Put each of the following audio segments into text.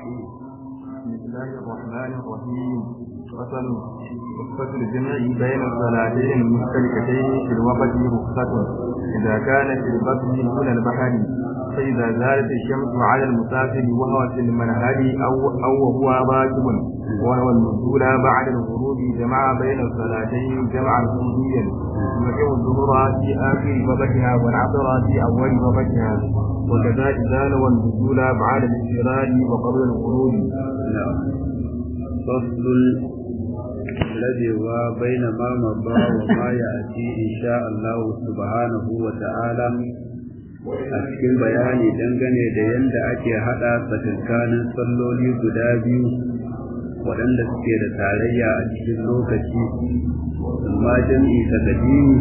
بسم الله الرحمن الرحيم فصل رخصة الجمع بين الصلاتين المشتركتين في الوقت رخصة إذا كان في البطن دون البحر فإذا زالت الشمس على المسافر وهو في المنهل أو أو وهو راكب وهو النزول بعد الغروب جمع بين الصلاتين جمعا كليا يجمع الظهر في آخر وقتها والعصر في أول وقتها وكذا إذا نوى النزول بعد الانفراد وقبل الخروج. فصل الذي هو بين ما مضى وما يأتي إن شاء الله سبحانه وتعالى a cikin bayani dangane da yadda ake haɗa tsakankanin salloli guda biyu waɗanda suke da tarayya a cikin lokaci imma jam'i ta kadimi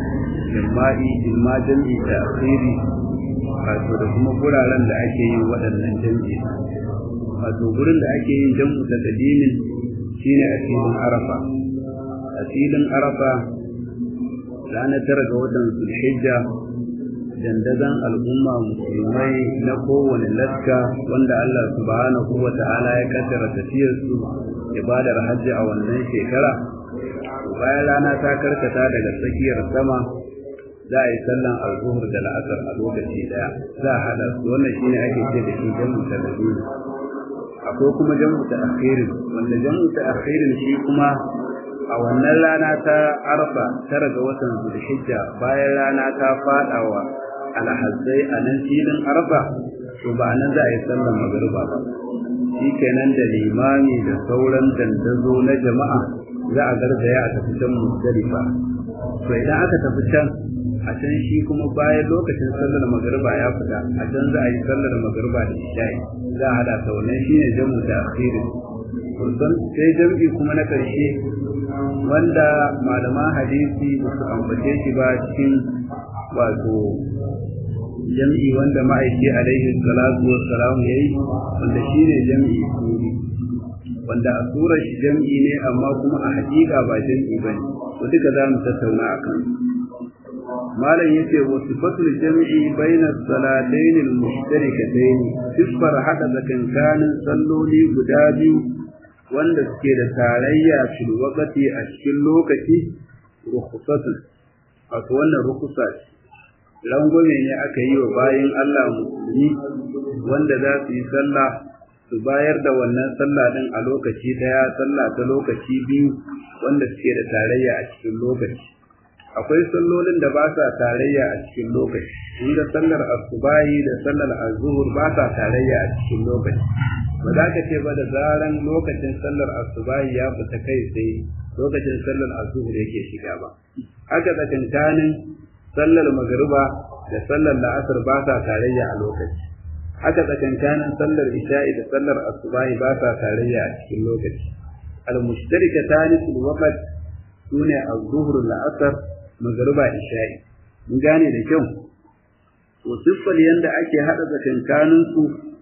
imma jam'i ta akhiri wato da kuma guraren da ake yin waɗannan jam'i wato gurin da ake yin jam'u ta kadimin shine a filin arafa a filin arafa ranar tara ga watan zulhijja dandazon al'umma musulmai na kowane laska wanda Allah subhanahu wa ta'ala ya kaddara tafiyarsu ibadar hajji a wannan shekara bayan rana ta karkata daga tsakiyar sama za a yi sallan alzuhur da la'asar a lokaci daya za a hada su wannan shine ake ce da shi jamu ta madina akwai kuma jamu ta akhirin wanda jamu ta akhirin shi kuma a wannan rana ta arfa tara ga watan zulhijja bayan rana ta fadawa alhazzai a nan filin arfa to ba nan za a yi sallar magariba ba shi kenan da limami da sauran dandazo na jama'a za a garzaya a tafi can musdalifa to idan aka tafi can a can shi kuma bayan lokacin sallar magariba ya fita a can za a yi sallar magariba da isha'i za a hada ta wannan shine jamu da akhirin kusan sai jam'i kuma na karshe wanda malaman hadisi ba su ambace shi ba cikin wato jam'i wanda ma'aiki alaihi salatu wa salam yayi wanda shine jam'i suri wanda a surar shi jam'i ne amma kuma a hakika ba jam'i bane to duka za mu tattauna akan malam yace wa sifatul jam'i baina salatayn al-mushtarikatayn sifar hada zakankanin salloli guda biyu wanda suke da tarayya fil waqti a cikin lokaci rukhsatu wato wannan rukhsa rangwame ne aka yi wa bayin Allah musulmi wanda za su yi sallah su bayar da wannan sallah din a lokaci daya sallah ta lokaci biyu wanda suke da tarayya a cikin lokaci akwai sallolin da ba sa tarayya a cikin lokaci inda sallar asubahi da sallar azhur ba sa tarayya a cikin lokaci ba za ka ce ba da zaran lokacin sallar asubahi ya fita kai sai lokacin sallar azhur yake shiga ba haka tsakankanin sallar magariba da sallar la'asar ba sa tarayya a lokaci haka tsakankanin sallar isha'i da sallar asubahi ba sa tarayya a cikin lokaci al-mushtarikatani fil waqt sune az-zuhr la'asar magariba isha'i mun gane da kyau to siffar yanda ake hada tsakankanin su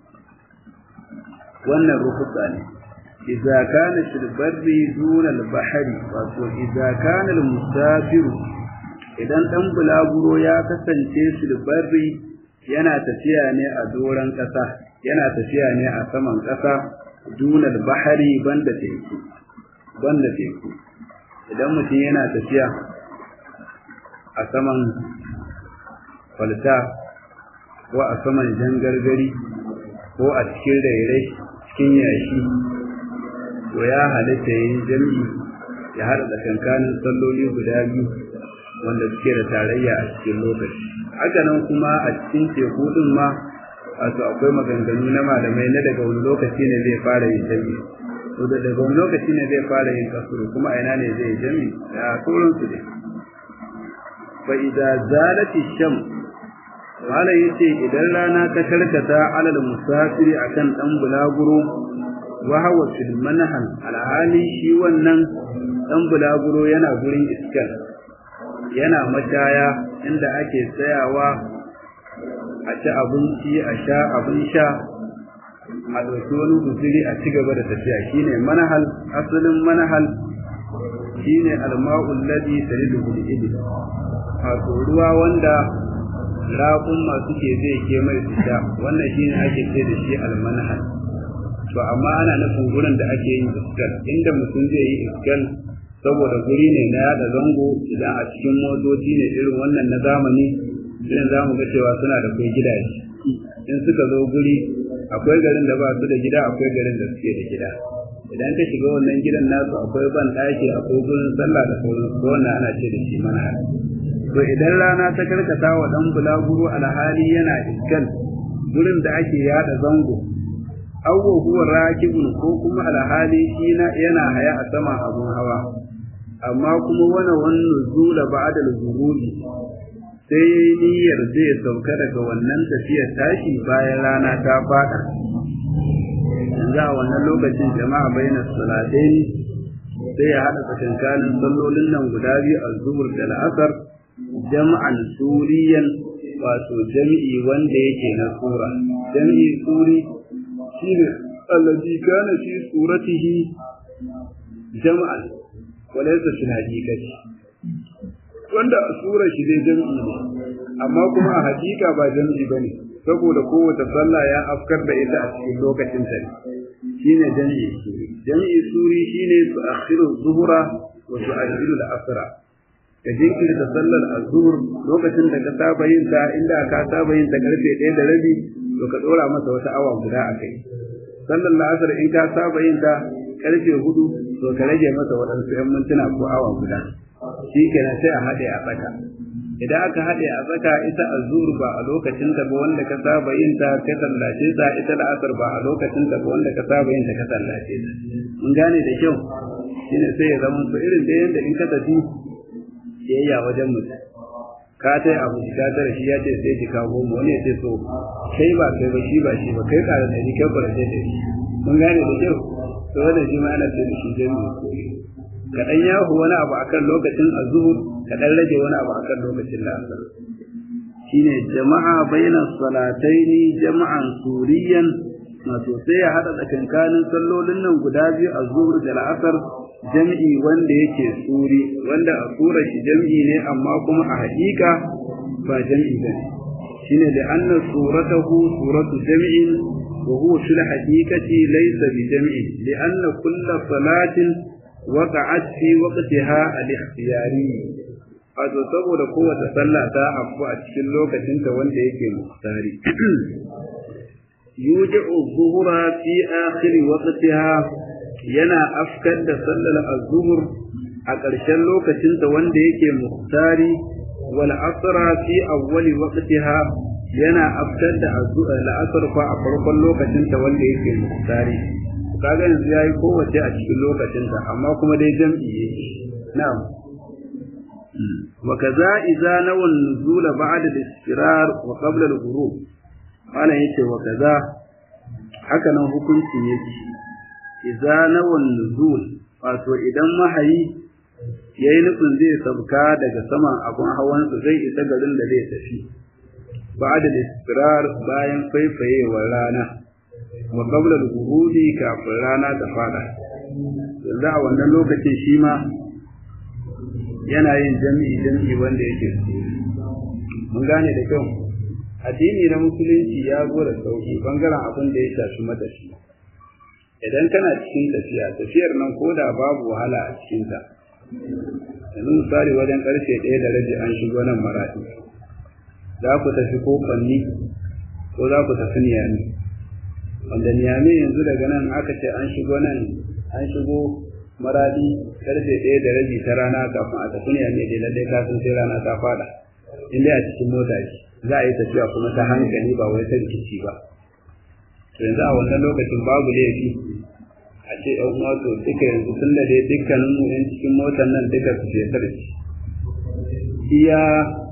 wannan rufusa ne idza kana fil barri duna al-bahri wato idza kana al-musafiru idan dan bulaguro ya kasance fil barri yana tafiya ne a doran kasa yana tafiya ne a saman kasa duna al-bahri banda teku banda teku idan mutum yana tafiya a saman kwalta ko a saman jangargari ko a cikin rairai cikin yashi to ya halitta yin jam'i ya haɗa tsakankanin salloli guda biyu wanda suke da tarayya a cikin lokaci haka nan kuma a cikin teku din ma wato akwai maganganu na malamai na daga wani lokaci ne zai fara yin jam'i to da daga wani lokaci ne zai fara yin kasuru kuma a ina ne zai yi jam'i da sauransu dai fa idza zalati sham malam yace idan rana ta karkata alal musafiri akan dan bulaguro wa hawa fil manhal alhali shi wannan dan bulaguro yana gurin iskar yana mashaya inda ake tsayawa a ci abinci a sha abin sha a ɗauki wani guzuri a ci gaba da tafiya shine manhal asalin manhal shine alma'ul ladhi taridu bil ibil wato ruwa wanda raƙun masu ke zai ke mai su sha wannan shi ne ake ce da shi almanhal to amma ana nufin gurin da ake yin iskal inda mutum zai yi iskal saboda guri ne na yada zango idan a cikin motoci ne irin wannan na zamani irin za mu ga cewa suna da kai gidaje in suka zo guri akwai garin da ba su da gida akwai garin da suke da gida idan ka shiga wannan gidan nasu akwai ban ɗaki akwai gurin sallah da sauran su wannan ana ce da shi mana to idan rana ta karkata wa dan bulaguro alhali yana iskal gurin da ake yada zango awwa huwa rakibun ko kuma alhali shi yana haya a sama abun hawa amma kuma wani wannan zula ba'da al-ghurubi sai niyyar zai sauka daga wannan tafiyar tashi bayan rana ta fada yanzu a wannan lokacin jama'a bayyana salatain sai ya hada tsakankanin sallolin nan guda biyu a zuhur da la'asar jam'an suriyan wato jam'i wanda yake na sura jam'i suri shine allazi kana fi suratihi jam'an walaysa fil haqiqati wanda a sura shi dai jam'i ne amma kuma a hakika ba jam'i bane saboda kowace sallah ya afkar da ita a cikin lokacin ta shine jam'i suri jam'i suri shine su akhiru zuhura wa su ajhiru al-asra ka jinkirta sallar azhur lokacin da ka saba yin ta inda ka saba yin ta karfe 1 da rabi to ka dora masa wata awa guda a kai sallar la'asar in ka saba yin ta karfe 4 to ka rage masa waɗansu 'yan mintuna ko awa guda shi kenan sai a haɗe a tsaka idan aka haɗe a tsaka ita azur ba a lokacin ta ba wanda ka saba yin ta ka sallace ta ita la'asar ba a lokacin ta ba wanda ka saba yin ta ka sallace ta mun gane da kyau shine sai ya zama to irin da yanda in ka tafi siyayya wajen mutum ka tai abu ka tare shi ya ce sai ki kawo mu wani ya ce so kai ba kai ba shi ba shi ba kai ƙara da ni kai ba da shi mun gane da kyau to wannan shi ma ana ce da shi jami'i kaɗan yahu wani abu akan lokacin azuhur kaɗan rage wani abu akan lokacin la'asar shine jama'a baina salataini jama'an suriyan wato sai ya haɗa tsakankanin sallolin nan guda biyu a zuhur da la'asar jam'i wanda yake suri wanda a sura shi jam'i ne amma kuma a haƙiƙa ba jam'i ba ne shine da anna suratahu suratu jam'in wa huwa fil haqiqati laysa bi jam'in li anna kulla salatin وقعت في وقتها الاختياري wato saboda kowace sallah ta afku a cikin lokacinta wanda yake muhtari yuji'u zuhura fi akhir waqtiha yana afkar da sallar az-zuhur a ƙarshen lokacinta wanda yake muhtari wal asra fi awwal waqtiha yana afkar da al-asr fa a farkon lokacinta wanda yake muhtari kaga yanzu yayi kowace a cikin lokacinta amma kuma dai jam'i yake na'am wa kaza idza nawa nuzula ba'da al-istirar wa qabla al-ghurub ana yace wa kaza haka nan hukunci yake idza nawa nuzul wato idan mahayi yayi nufin zai sabka daga saman abun hawansa zai isa garin da zai tafi ba'da al-istirar bayan faifayewar rana wa qabla al-ghurubi kafin rana ta fada yanzu a wannan lokacin shi ma yana yin jami'i jami'i wanda yake mun gane da kyau addini na musulunci ya zo da sauki bangaren abin da ya shafi matashi idan kana cikin tafiya tafiyar nan ko da babu wahala a cikinta yanzu misali wajen karfe ɗaya da rabi an shigo nan maraɗi za ku tafi ko kwanni ko za ku tafi niyami wanda niyami yanzu daga nan aka ce an shigo nan an shigo maradi karfe ɗaya da rabi ta rana kafin a tafi niyami da lallai kafin sai rana ta fada inda a cikin mota ce za a yi tafiya kuma ta hankali ba wai ta rikici ba to yanzu a wannan lokacin babu laifi a ce ɗan uwa to duka yanzu tun da dai dukkanin mu yan cikin motar nan duka su je sarki iya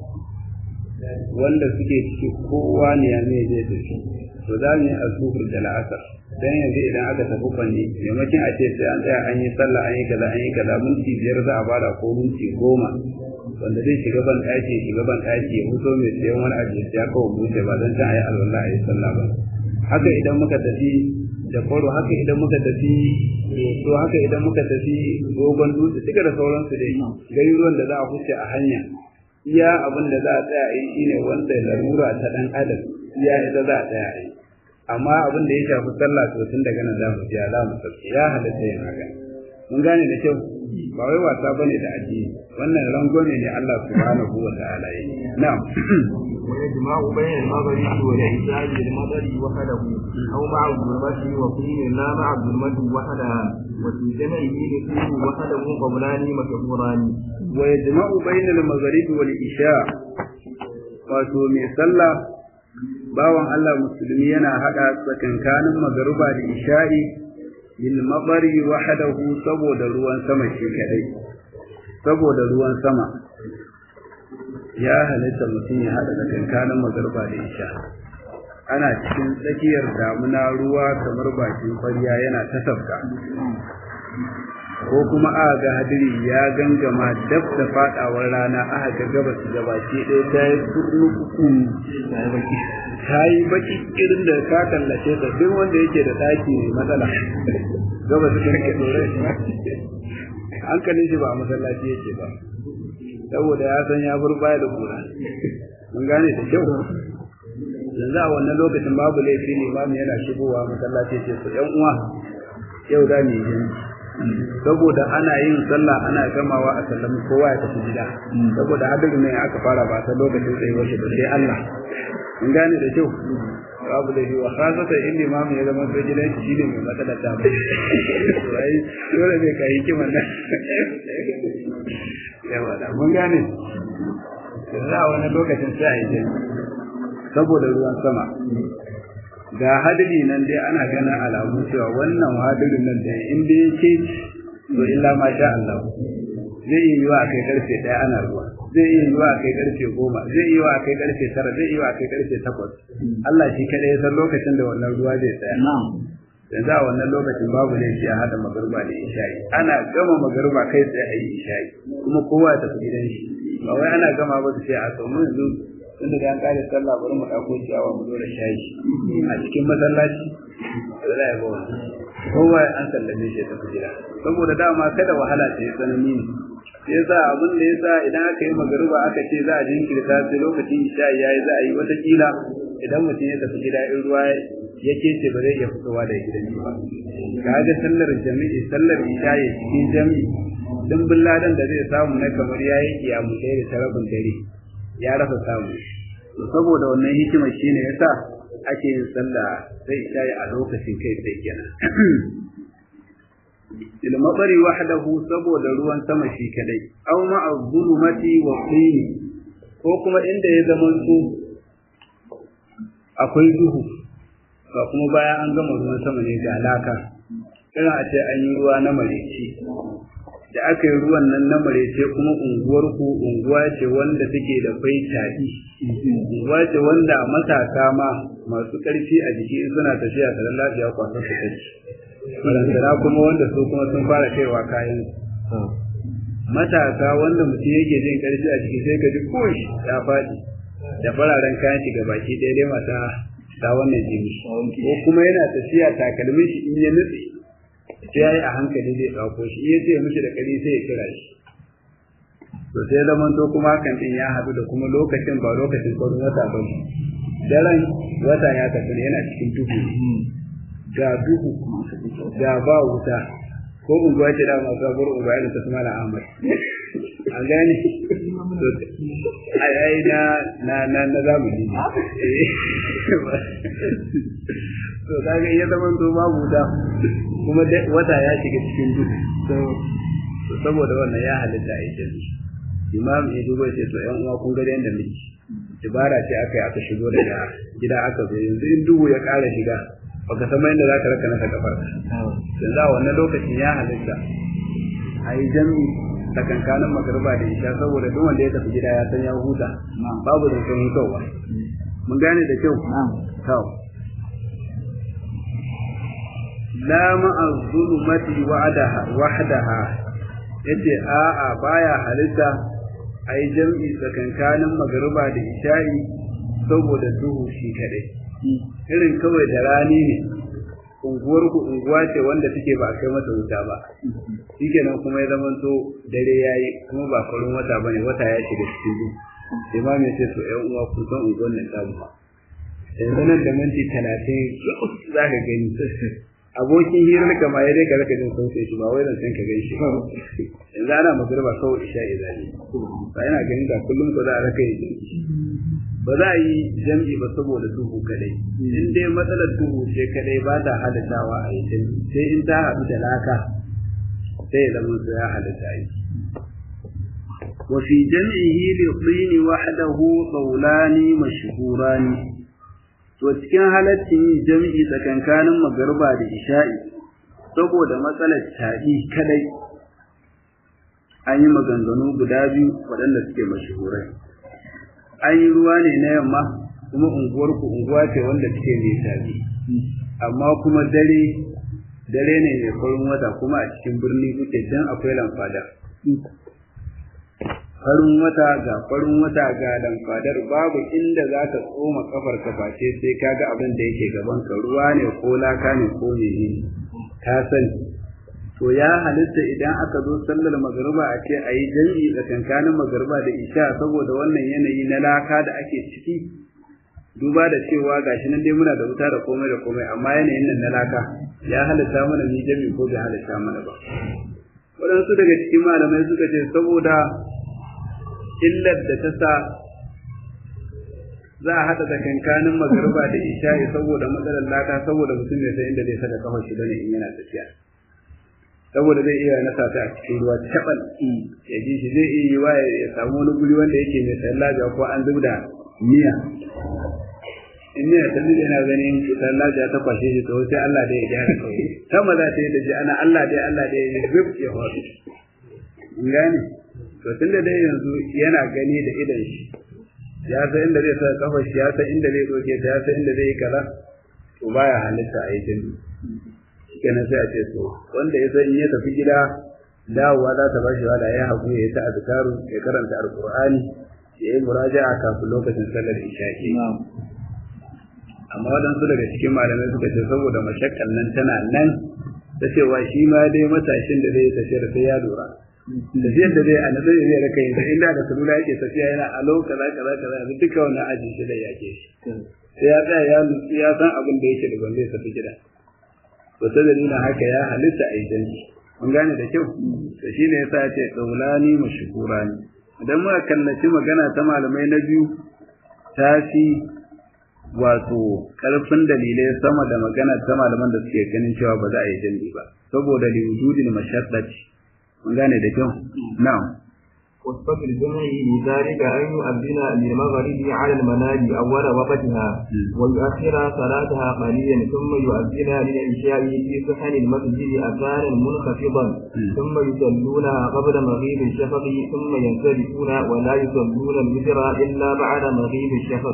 wanda suke ciki kowa ne ya mai zai tafi to za mu yi asuhur da la'asar dan yanzu idan aka tafi kwanne maimakon a ce sai an tsaya an yi sallah an yi kaza an yi kaza minti biyar za a bada ko minti goma wanda zai shiga ban ɗaki shiga ban ɗaki ya fito mai sayan wani abu ya kawo buce ba don can a yi alwala a yi sallah ba haka idan muka tafi da kwaro haka idan muka tafi to haka idan muka tafi dogon dutse duka da sauransu dai garuruwan da za a huce a hanya iya abin da za a tsaya a yi shine wanda larura ta dan adam iya ita za a tsaya a yi amma abin da ya shafi sallah to tun daga nan za mu ji za mu sauke ya halatta yin haka mun gane da kyau ba wai wasa bane da addini wannan rangwame ne Allah subhanahu wa ta'ala ya yi na'am ويجمع بين المغرب والعشاء بالمطر وحده أو مع الظلمة وقيل لا مع الظلمة وحدها وفي جمعه نسيه وحده قولان مشهوران ويجمع بين المغرب والعشاء wato mai sallah bawan Allah musulmi yana hada tsakankanin magruba da isha'i bil mabari wahdahu saboda ruwan sama shi kadai saboda ruwan sama ya halitta mutum ya hada tsakankanin magruba da isha ana cikin tsakiyar damuna ruwa kamar bakin kwarya yana ta sabka ko kuma aka ga hadiri ya gangama dab da fadawar rana aka ga gabas gabaki ɗaya ta yi kurnuku ta yi baki irin da ka kallace ta duk wanda yake da ɗaki mai matsala gabas da ke dore hankalin shi ba a masallaci yake ba saboda ya san ya bar baya da kura mun gane da kyau yanzu a wannan lokacin babu laifi limamin yana shigowa masallaci ce su ƴan uwa yau da mu yi saboda ana yin sallah ana gamawa a sallami kowa ya tafi gida saboda hadin ne aka fara ba ta lokacin tsaye wace da sai Allah in gane da kyau babu da yiwa khasata in limamin ya zama sai gidan shi ne mai matsalar da ba sai dole bai kai hikiman nan yawa da mun gane za a wani lokacin sai a yi saboda ruwan sama ga hadiri nan dai ana ganin alamu cewa wannan hadirin nan da in dai yake to illa ma sha Allah zai iya yiwa a kai karfe ɗaya ana ruwa zai iya yiwa a kai karfe goma zai iya yiwa a kai karfe tara zai iya yiwa a kai karfe takwas Allah shi kaɗai ya san lokacin da wannan ruwa zai tsaya yanzu a wannan lokacin babu laifi a haɗa magarba da isha'i ana gama magarba kai tsaye a yi isha'i kuma kowa ya tafi gidan shi ba wai ana gama ba su ce a sau yanzu tunda da an kare sallah bari mu dauko ciyawa mu dora shayi a cikin masallaci da za a ga wani kowa an sallame shi ta gida saboda dama kada wahala ta yi tsanani ne sai yasa abin da yasa idan aka yi magariba aka ce za a jinkirta sai lokacin isha yayi za a yi wata kila idan mutum ya tafi gida in ruwa ya kece ba zai iya fitowa daga gidan ba ga sallar jami'i sallar isha ya cikin jami'i dimbin ladan da zai samu na kamar yayi kiyamu ɗaya da tarabin dare ya rasa samu saboda wannan hikima shine yasa ake yin sallah sai shayi a lokacin kai sai kenan il mabari wahdahu saboda ruwan sama shi kadai aw ma'a zulumati wa qini ko kuma inda ya zama su akwai duhu ba kuma bayan an gama ruwan sama ne ga laka irin a ce an yi ruwa na mareci da aka yi ruwan nan na marece kuma unguwar ku unguwa ce wanda take da kwai tafi unguwa ce wanda matasa ma masu ƙarfi a jiki in suna tafiya da lafiya kwasa su kai barantana kuma wanda su kuma sun fara kaiwa kayan matasa wanda mutum yake jin ƙarfi a jiki sai ka ji koshi ya faɗi da fararen kayan shi ga baki ɗaya dai mata ta wannan jini ko kuma yana tafiya takalmin shi in ya nutse sai yayi a hankali zai dauko shi iya ce mishi da kari sai ya kira shi to sai zaman to kuma hakan din ya hadu da kuma lokacin ba lokacin ko wata ba ne daren wata ya tafi yana cikin duhu ga duhu ga ba wuta ko unguwa ce da masu sabuwar unguwa irin ta su mala ahmad an gane ai ai na na na na zamani to kaga iya zaman to babu wuta kuma wata ya shiga cikin duhu saboda wannan ya halitta a yi imam ya duba ce to yan uwa kun ga yanda muke ibara ce aka yi aka shigo daga gida aka zo yanzu in duhu ya ƙara shiga baka san yadda za ka raka nasa kafar yanzu a wannan lokacin ya halitta a yi jami tsakankanin magarba da isha saboda duk wanda ya tafi gida ya san ya huta babu da san hutawa mun gane da kyau kawo la ma'a zulumati wahdaha yace a'a baya halitta ai jam'i tsakankanin magruba da isha'i saboda duhu shi kadai irin kawai da rani ne unguwar ku unguwa ce wanda take ba kai mata wuta ba shikenan kuma ya zama to dare yayi kuma ba farin wata bane wata ya shiga cikin duhu imam ya ce to ƴan uwa kun san unguwar nan tamu yanzu nan da minti talatin za ka gani abokin hirar ka ma ya dai ka raka jin sautin shi ba wai zan san ka gan shi yanzu ana magana kawai isha izali ba yana ganin da kullum ko za a raka yi ba za a yi jam'i ba saboda duhu kadai in dai matsalar duhu ce kadai ba ta halittawa a yi jam'i sai in ta haɗu da laka sai ya zama su ya halitta yi وفي جمعه للطين وحده قولان مشهوران وcikin halaccin jam'i tsakankanin magarba da isha'i saboda matsalar taɗi kadai an yi maganganu guda biyu waɗanda suke mashahurai an yi ruwa ne na yamma kuma unguwarku unguwa ce wanda take mai taɗi amma kuma dare dare ne mai farin wata kuma a cikin birni kuke dan akwai lamfada farin wata ga farin wata ga lamfadar babu inda za ka tsoma kafar ka face sai ka ga abin da yake gaban ka ruwa ne ko laka ne ko mene ka sani to ya halitta idan aka zo sallar magariba a ce a yi jam'i tsakankanin magariba da isha saboda wannan yanayi na laka da ake ciki duba da cewa gashi nan dai muna da wuta da komai da komai amma yanayin nan na laka ya halitta mana ni jam'i ko bai halitta mana ba waɗansu daga cikin malamai suka ce saboda illar da ta sa za a haɗa tsakankanin magariba da isha'i saboda matsalar laka saboda mutum ya san inda zai saka kafar shi bane in yana tafiya saboda zai iya nasa ta a cikin ruwa taɓal ya ji shi zai iya yi wa ya samu wani guri wanda yake mai tsayin lafiya ko an zub da miya in miya ta zube yana ganin tsayin lafiya ta kwashe shi to sai Allah da ya gyara kawai sama za ta yi da ji ana Allah da Allah da ya yi zub ya faru in gane to tunda dai yanzu yana gani da idan shi ya san inda zai sa kafar shi ya san inda zai doke ta ya san inda zai yi kaza to baya halitta a yi jini kenan sai a ce to wanda ya san in ya tafi gida dawowa za ta bashi wala ya haƙu ya yi ta azkaru ya karanta alqur'ani ya yi muraja'a kafin lokacin sallar isha'i amma waɗansu daga cikin malamai suka ce saboda mashakkan nan tana nan ta cewa shi ma dai matashin da zai tafiyar sai ya lura tafiyar da zai a nazar zai raka yin inda da salula yake tafiya yana alo kaza kaza kaza yanzu duka wannan aji shi da yake shi sai ya tsaya ya nutsu ya san abin da yake da ban zai tafi gida to ta dalilin haka ya halitta a idan mun gane da kyau to shine yasa ya ce tsaulani mashkurani idan muka kallaci magana ta malamai na biyu ta fi wato karfin dalilai sama da magana ta malaman da suke ganin cewa ba za a yi jami'i ba saboda liwujudin mashaddati mun gane da kyau na'am وصفة الجمع لذلك أن يؤذن للمغرب على المنال أول وقتها ويؤخر صلاتها قليلا ثم يؤذن للعشاء في صحن المسجد أذانا منخفضا ثم يصلونها قبل مغيب الشفق ثم ينصرفون ولا يصلون الوتر إلا بعد مغيب الشفق.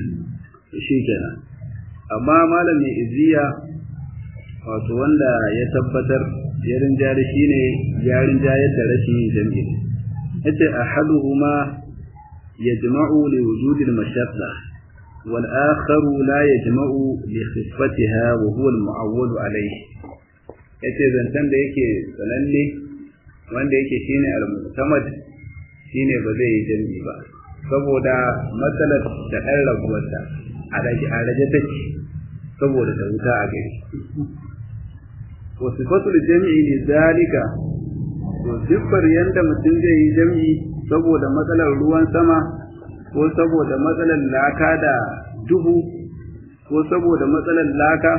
شيكنا أما ما لم يئذيها wato wanda ya tabbatar ya rinjari shine ya rinjayar da rashin jami'i yace ahaduhuma yajma'u li wujudi al-mashaqqa wal akharu la yajma'u li khiffatiha wa huwa al-mu'awwal alayhi yace zantan da yake sananne wanda yake shine al-mu'tamad shine ba zai yi jami'i ba saboda matsalar da ɗan rabuwarta a rage take saboda da wuta a gari wasifatul jami'i li zalika to siffar yanda mutum zai yi jami'i saboda matsalar ruwan sama ko saboda matsalar laka da duhu ko saboda matsalar laka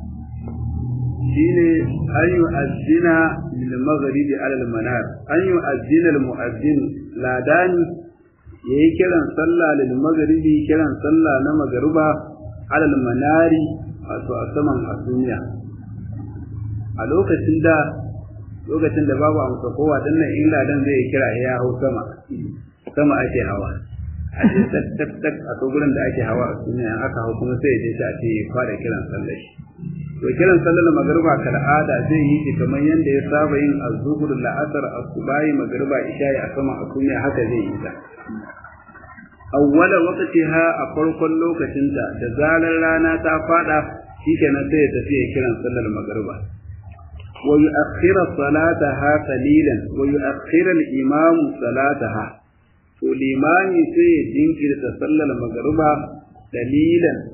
shine an yi azzina lil maghribi ala al manar an yi azzina al mu'azzin ladani yayi kiran sallah lil maghribi kiran sallah na magruba ala al manari wato a saman asumiya a lokacin da lokacin da babu amsa kowa dan nan in ladan zai kira ya hau sama sama ake hawa a ce tak tak a to gurin da ake hawa a duniya aka hau kuma sai ya je a ce fara kiran sallar shi to kiran sallar magruba kal'ada zai yi shi kamar yadda ya saba yin az-zuhur la'asar as-subahi magruba isha'i a sama a duniya haka zai yi ta awwala waqtiha a farkon lokacinta da zarar rana ta fada shikenan sai ya tafi kiran sallar magruba ويؤخر صلاتها قليلا ويؤخر الإمام صلاتها والإمام سي جنكر تصلى المغربة قليلا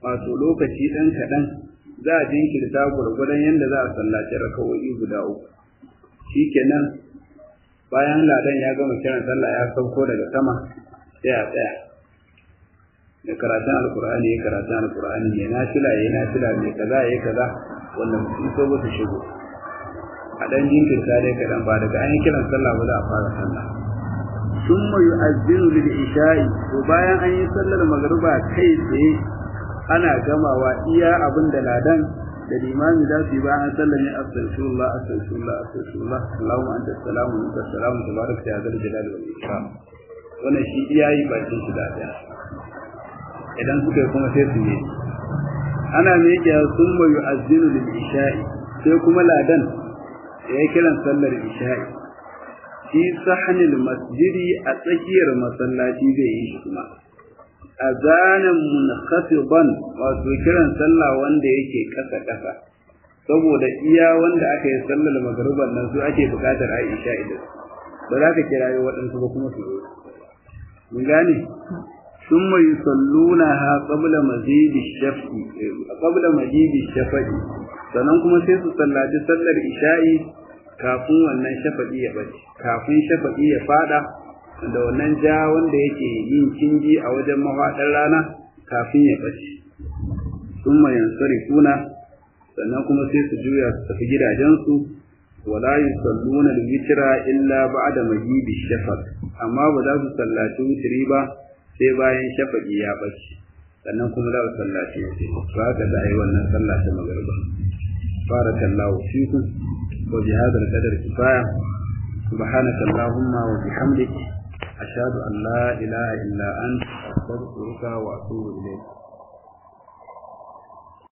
wato lokaci ɗan kaɗan za a jinkirta gwargwadon yadda za a sallaci rakawoyi guda uku shikenan bayan ladan ya gama kiran sallah ya sauko daga sama sai a tsaya da karatun alkur'ani ya karatun alkur'ani ya nafila ya nafila mai kaza ya kaza wanda mutum so ba su shigo a ɗan jinkirta dai kaɗan ba daga an yi kiran sallah ba za a fara sallah summa yu'azzinu lil isha'i to bayan an yi sallar magruba kai tsaye ana gamawa iya abin da ladan da limami za su yi bayan sallame astaghfirullah astaghfirullah astaghfirullah Allahumma anta salamu wa anta salamu tabaraka ya zal jalali wal ikram wannan shi iya yi bakin shi da daya idan suka yi kuma sai su yi ana miƙe summa yu'azzinu lil isha'i sai kuma ladan ya yi kiran sallar isha'i fi sahnil masjidi a tsakiyar masallaci zai yi shi kuma azanan munkhasiban wato kiran sallah wanda yake kasa kasa saboda iya wanda aka yi sallar magruban nan su ake bukatar Aisha idan ba za ka kira waɗansu ba kuma su zo mun gane ثم يصلونها قبل مزيد الشفع قبل مزيد الشفع sannan kuma sai su sallaci sallar isha'i kafin wannan shafa'i ya bace kafin shafa'i ya fada da wannan ja wanda yake yin kingi a wajen mafaɗar rana kafin ya bace sun mayan kuna sannan kuma sai su juya su tafi gidajensu wala yusalluna al-witra illa ba'da maghibi shafaq amma ba za su sallaci witri ba sai bayan shafa'i ya bace sannan kuma za su sallaci witri to haka da yi wannan sallah ta magriba barakallahu fikum wa bi hadha al-qadar kifaya سبحانك اللهم وبحمدك أشهد أن لا إله إلا أنت أستغفرك وأتوب إليك